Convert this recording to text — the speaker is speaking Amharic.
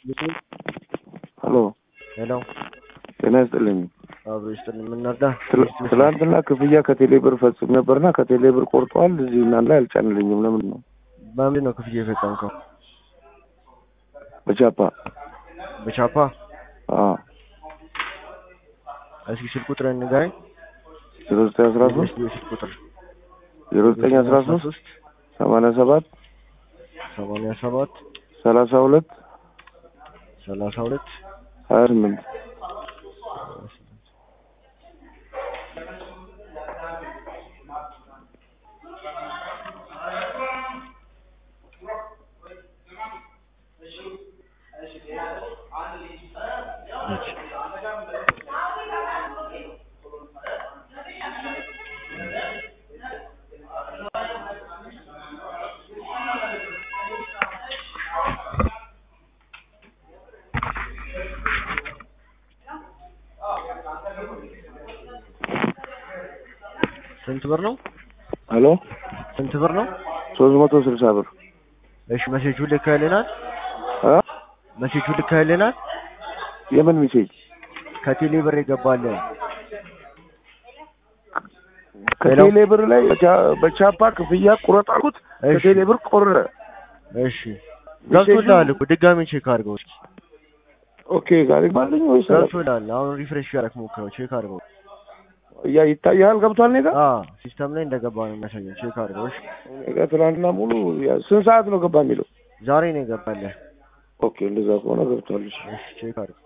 ሄሎ ሄሎ ጤና ይስጥልኝ። አብሮ ይስጥልኝ። የምናርዳ ትል- ትላንትና ክፍያ ከቴሌ ብር ፈጽም ነበርና ከቴሌ ብር ቆርጠዋል። እዚህ እናንተ ላይ አልጫንልኝም። ለምንድን ነው? በምንድን ነው ክፍያ የፈጸምከው? በቻፓ በቻፓ አዎ እስኪ ስልክ ቁጥር ንገረኝ። ዜሮ ዘጠኝ አስራ ሶስት የስልክ ቁጥር ዜሮ ዘጠኝ አስራ ሶስት ሰማንያ ሰባት ሰማንያ ሰባት ሰላሳ ሁለት ሰላሳ ሁለት ሀያ ስምንት ስንት ብር ነው? ሄሎ ስንት ብር ነው? ሶስት መቶ ስልሳ ብር እሺ መሴጁ ልከህልናል? እ መሴጁ ልከህልናል? የምን ሚሴጅ ከቴሌ ብር የገባልህ ከቴሌ ብር ላይ በቻ- በቻፓ ክፍያ ቁረጥ አልኩት። እሺ። ከቴሌ ብር ቆረጠ። እሺ ገብቶልሃል እኮ ድጋሚ ቼክ አድርገው እስኪ ኦኬ ጋር ይባልኝ ወይስ ገብቶልሃል አሁን ሪፍሬሽ ያደረክ ሞክረው ቼክ አድርገው ያ ይታያል? ገብቷል እኔ ጋር አ ሲስተም ላይ እንደገባ ነው የሚያሳየው ቼክ አድርገው እሺ እኔ ጋር ትናንትና ሙሉ ያ- ስንት ሰዓት ነው ገባ የሚለው? ዛሬ ነው የገባልህ ኦኬ እንደዛ ከሆነ ገብቷል። እሺ። እሺ ቼክ አድርገው